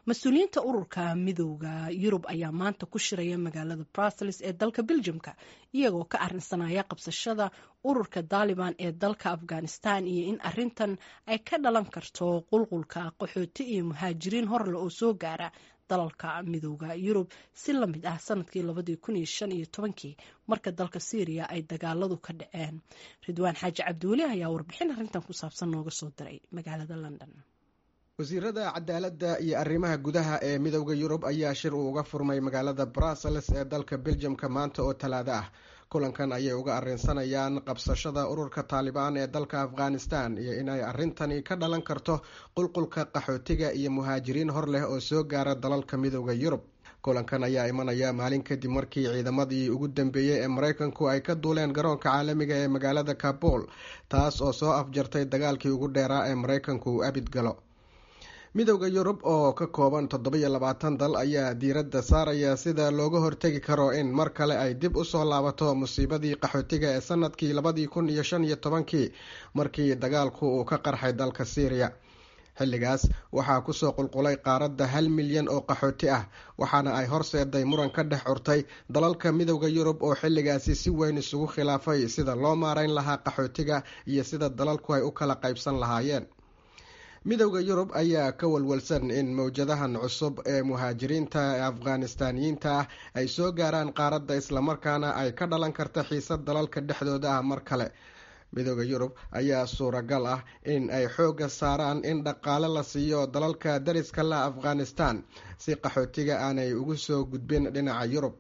mas-uuliyiinta ururka midooda yurub ayaa maanta ku shiraya magaalada brussels ee dalka beljumka iyagoo ka arinsanaya qabsashada ururka daaliban ee dalka afghanistan iyo in arintan ay ka dhalan karto qulqulka qaxooti iyo muhaajiriin horle oo soo gaara dalalka midooda yurub si la mid ah sanadkii labadii kun iyo shan iyo tobankii marka dalka syriya ay dagaaladu ka dhaceen ridwaan xaaji cabdiweli ayaa warbixin arrintan ku saabsan nooga soo diray magaalada london wasiirada cadaaladda iyo arrimaha gudaha ee midooda yurub ayaa shir uu uga furmay magaalada brussels ee dalka beljamka maanta oo talaado ah kulankan ayay uga arrinsanayaan qabsashada ururka taalibaan ee dalka afghanistan iyo inay arrintani ka dhalan karto qulqulka qaxootiga iyo muhaajiriin hor leh oo soo gaara dalalka midooda yurub kulankan ayaa imanaya maalin kadib markii ciidamadii ugu dambeeyey ee maraykanku ay ka duuleen garoonka caalamiga ee magaalada kabul taas oo soo afjartay dagaalkii ugu dheeraa ee maraykanku uu abid galo midooda yurub oo ka kooban toddobiyo labaatan dal ayaa diiradda saaraya sida looga hortegi karo in mar kale ay dib usoo laabato musiibadii qaxootiga ee sanadkii labadii kun iyo shan iyo tobankii markii dagaalku uu ka qarxay dalka syriya xilligaas waxaa kusoo qulqulay qaaradda hal milyan oo qaxooti ah waxaana ay horseeday muran ka dhex curtay dalalka midooda yurub oo xilligaasi si weyn isugu khilaafay sida loo maarayn lahaa qaxootiga iyo sida dalalku ay u kala qaybsan lahaayeen midooda yurub ayaa ka walwalsan in mowjadahan cusub ee muhaajiriinta ee afghanistaaniyiinta ah ay soo gaaraan qaaradda islamarkaana ay ka dhalan karta xiisad dalalka dhexdooda ah mar kale midooda yurub ayaa suuragal ah in ay xoogga saaraan in dhaqaale la siiyo dalalka dariska la afghanistan si qaxootiga aanay ugu soo gudbin dhinaca yurub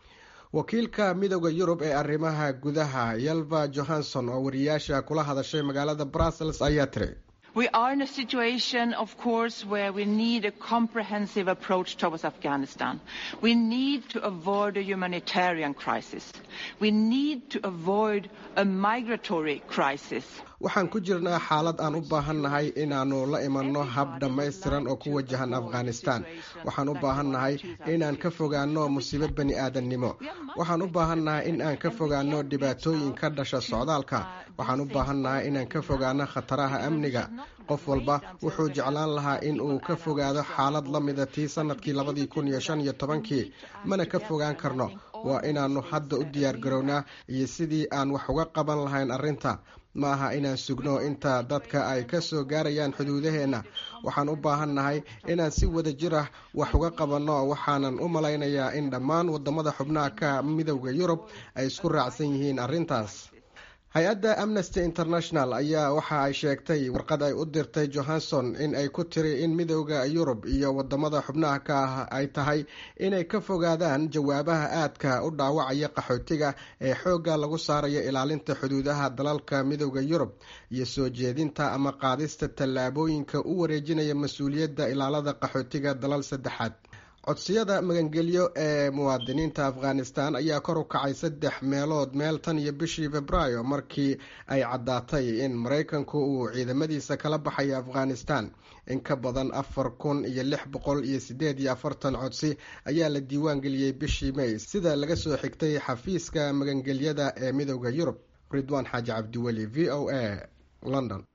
wakiilka midooda yurub ee arrimaha gudaha yalva johanson oo wariyaasha kula hadashay magaalada brussels ayaa tiri We are in a situation, of course, where we need a comprehensive approach towards Afghanistan. We need to avoid a humanitarian crisis. We need to avoid a migratory crisis. waxaan ku jirnaa xaalad aan u baahannahay inaannu la imanno hab dhammaystiran oo ku wajahan afghanistan waxaan u baahannahay inaan ka fogaanno musiibo bani aadannimo waxaan u baahannahay in aan ka fogaanno dhibaatooyin ka dhasha socdaalka waxaan u baahannahay inaan ka fogaano khataraha amniga qof walba wuxuu jeclaan lahaa in uu ka fogaado xaalad la mida tii sanadkii labadii kun iyo shan iyo tobankii mana ka fogaan karno waa inaannu hadda u diyaargarownaa iyo sidii aan wax uga qaban lahayn arrinta ma aha inaan sugno inta dadka ay ka soo gaarayaan xuduudaheenna waxaan u baahannahay inaan si wada jir ah wax uga qabanno waxaanan u malaynayaa in dhammaan wadamada xubnaha ka midowda yurub ay isku raacsan yihiin arrintaas hay-adda amnesty international ayaa waxa ay sheegtay warqad ay u dirtay johanson in ay ku tiri in midowda yurub iyo wadamada xubnaha ka ah ay tahay inay ka fogaadaan jawaabaha aadka u dhaawacaya qaxootiga ee xoogga lagu saarayo ilaalinta xuduudaha dalalka midowda yurub iyo soo jeedinta ama qaadista tallaabooyinka u wareejinaya mas-uuliyadda ilaalada qaxootiga dalal saddexaad codsiyada magangelyo ee muwaadiniinta afghanistan ayaa kor u kacay saddex meelood meel tan iyo bishii februaayo markii ay caddaatay in maraykanku uu ciidamadiisa kala baxayo afghanistan in ka badan afar kun iyo lix boqol iyo sideed iyo afartan codsi ayaa la diiwaan geliyey bishii may sida laga soo xigtay xafiiska magangelyada ee midowda yurub ridwaan xaaji cabdiweli v o a london